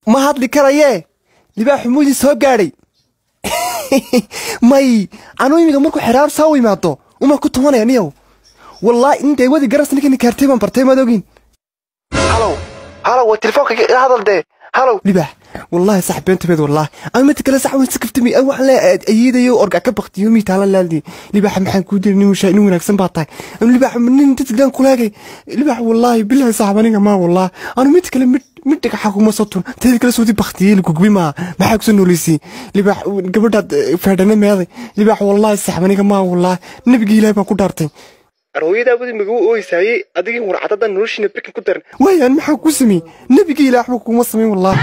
ma hadli karayee libaaxu muudii soo gaadhay may anuu imiga markuu xeraar saa u imaado uma ku tumanaya niyow wallaahi intay wadi garas ninkani kaartay baan bartay maad ogin halow halow waa telefoonka ila hadal dee halow libaax wallaahi sax beentabeed wallaahi ama mid kale sax waan si kaftami an waxaan le ayiidayo orga ka baktiyo mii taalan laaldi libaaxa maxaan kuu diri nin mushaa nin wanaagsan baa tahay anu libaax nin dadkidaan kulaagay libaax wallaahi bilahi saxab aniga maa wallaahi anu mid kale mid mid dhagaxa kuma sotun teeda kale soodi baktiyey lagugbi maa maxaa kusoo nooleysay libaax gabadhaad feedhane meeday libaax wallaahi saxab aniga maa wallaahi nabigii ilaahi baan ku dhaartay arooyadaabadi maguu ooysaayey adigii warcadadan noloshiina birkan ku daran waayaan maxaa ku sameeyey nebigii ilaah waxba kuma samayn wallaahi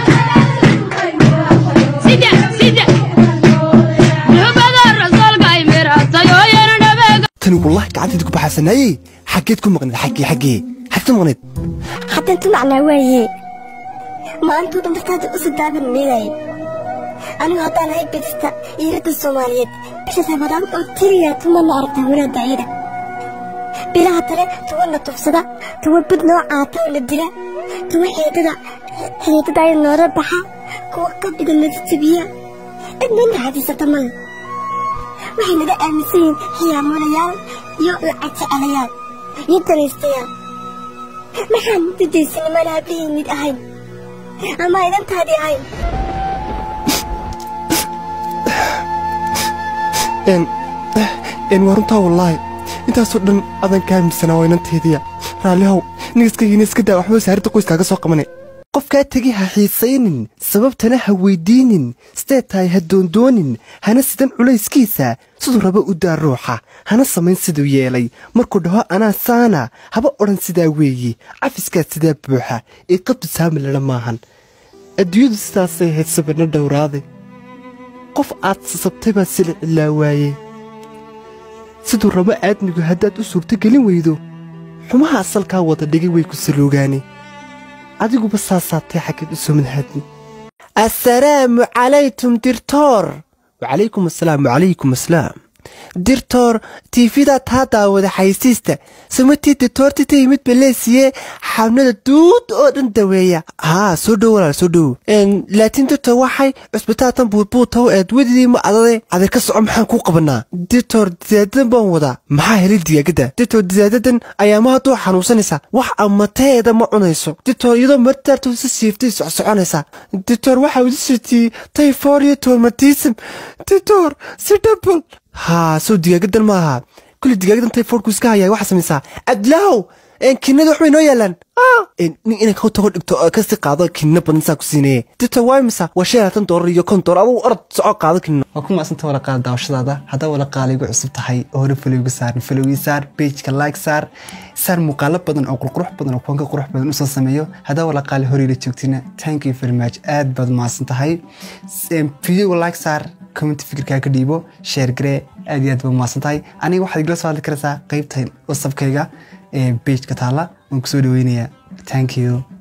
tani wallaahi gacanteed ku baxaasanaayey xaggeed ku maqneed xaggee xaggee xaggeed ku maqneed haddaan tu macnaa waaye maantoo dhan dartaada u sadaaban meedaye anigu haddaan ahay bedista iyo radda soomaaliyeed bisha ramadaan oo tiriya tumana aragtaa wanaadda ayada bilaha tale tuwa na tufsada tuwa bud noo caata oo la dila tuwa xeedada xeedada ay noola baxa kuwa qabdiga nala jabiya cidna naxadiisata male waxay naga aaminsan yihiin xiyaamulayaal iyo lacag jecelayaal iyo danaystayaal maxaan dadaysanimaan hablihii mid ahayn ama idantaadii ahayn n waa runtaa wallaahi intaasoo dhan adan ka aaminsanaa waa inanteediya raallihow nigaskaygiina iska daa waxba wasaaradda qoyskaaga soo qabane qofkaa tegi ha xiisaynin sababtana ha weyddiinin sidee tahay ha doondoonin hana sidan culayskiisa siduu raba u daa ruuxa hana samayn siduu yeelay markuu dhaho anaa saana haba odhan sidaa weeyi cafiskaa sidaa buuxa ee qabdu saami ladha maahan adduunyadu sidaasay ahayd sabirna dhowraade qof aad sasabtay baa sila cilaa waaye siduu rabo aadmigu haddaad u suurtogelin weydo xumaha asalkaa wada dhigay way ku saloogaane adiguba saasaatay xaggeed u soo madhaadni assalaamu calaykum dirtoor wacalaykum asalaam wacalaykum asalaam dirtoor tiifidaa taa daawada xaysiista samatii dirtoorti ta yimid baleesiye xabnada duud oo dhan daweeya haa soo dhow walaal soo dhow laakiin dirtoor waxay cusbitaatan buudbuutaw eed wedidii ma adade adeer ka soco maxaan kuu qabanaa dirtoor diyaadadan baan wadaa maxaa helay digaagada dirtoor diyaadadan ayaama hadduu xanuunsanaysa wax amateeda ma cunayso dirtoor iyadoo martaartu si siiftay socsoconaysa dirtoor waxaa uda sirtiyey tayfoor iyo toormatism dirtoor si dhabal haa soo digaagadan ma aha kulli digaagadan tayfoorku iska hayaa waxaa samaysaa cabdilaahow kinada waxbay noo yaalaan nin inay kau tago dhigto kasi qaado kinna badan saa ku siinaya dirta waa imisa waa shan laatan doolar iyo kon doolar adugu orod soco qaado kinna waa ku maasanta wala qaada daawashadaada haddaa wala qaala igu cusub tahay oo hore falowga saarin falowgii saar pageka like saar saar muuqaalo badan oo qurqurux badan oo kuwanka qurux badan usoo sameeyo haddaa wala qaali horeyla joogtina thank you very much aad baad maasan tahay videoga like saar comment fikirkaa ka dhiibo share garee aad iyo aad baad maasan tahay aniga waxaad igala soo hadli karaysaa qeybta wasabkayga ee pageka taala waan kusoo dhaweynayaa thank you